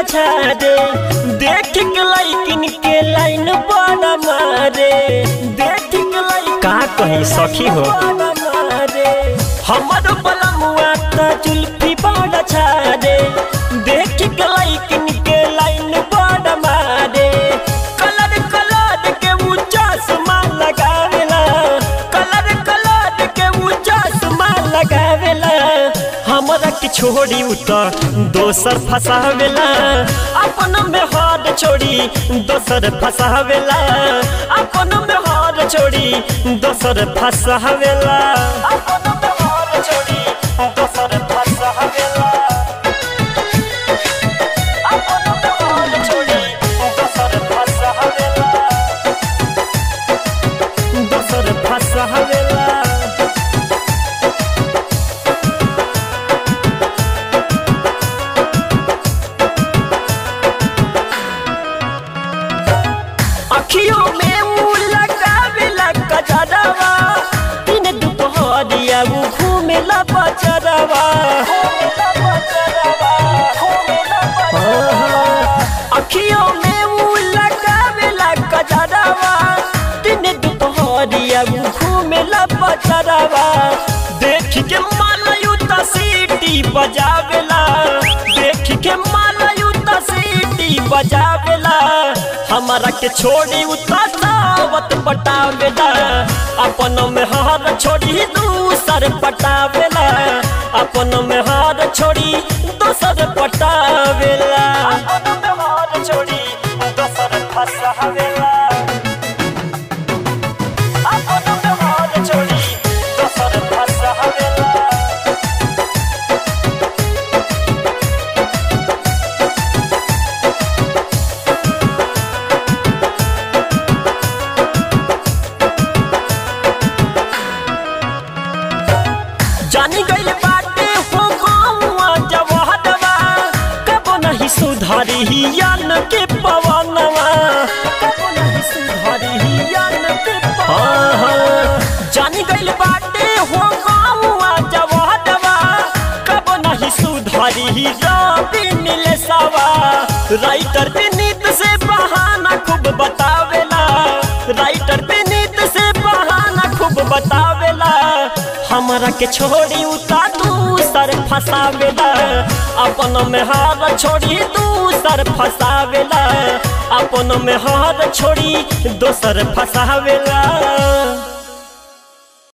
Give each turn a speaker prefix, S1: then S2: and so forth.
S1: छारे देख के लइकिन के लाइन बड़ा मारे देख के लइकिन का कहीं सखी हो हमर बलमुआ त जुल्फी बड़ा छारे देख के लइकिन के लाइन बड़ा मारे कलर कलर के ऊ चश्मा लगावेला कलर कलर के ऊ चश्मा लगावेला हमरा के छोड़ी उ त दोसर फसावेला अपन में हाथ छोड़ी दोसर फसावेला अपन में हाथ छोड़ी दोसर फसावेला अपन में हाथ छोड़ी दोसर फसावेला अपन में हाथ छोड़ी दोसर फसावेला दोसर फसावेला अखियों में मुँह लगावेला कजरवा दिन दुपहरिया वो घूमेला बजरवा अखियों में मुँह लगावेला कजरवा दिन दुपहरिया वो घूमेला बजरवा देख के मालयू त सीटी बजावेला देख के मालयू त सीटी बजावेला हमारा के छोड़ी उतावत पटावेला अपन में हार छोड़ी दूसर पटावेला अपन में हार छोड़ी दूसर पटावेला अपन में हार छोड़ी दूसर फसावेला अपन में हार छोड़ी दूसर फसावेला जानी गइल बाटे हो गौआ जवाहरवा कबो नहीं सुधारी ही यान के पवनवा कबो नहीं सुधारी ही यान के पवनवा जानी गइल बाटे हो गौआ जवाहरवा कबो नहीं सुधारी ही रवि नीलेशवा राइटर विनीत से बहाना खूब बतावेला राइटर विनीत से बहाना खूब बतावेला हमरा के छोड़ी उता दूसर फसावेला अपन में हार छोड़ी दूसर फसावेला अपन में हार छोड़ी दोसर फसावेला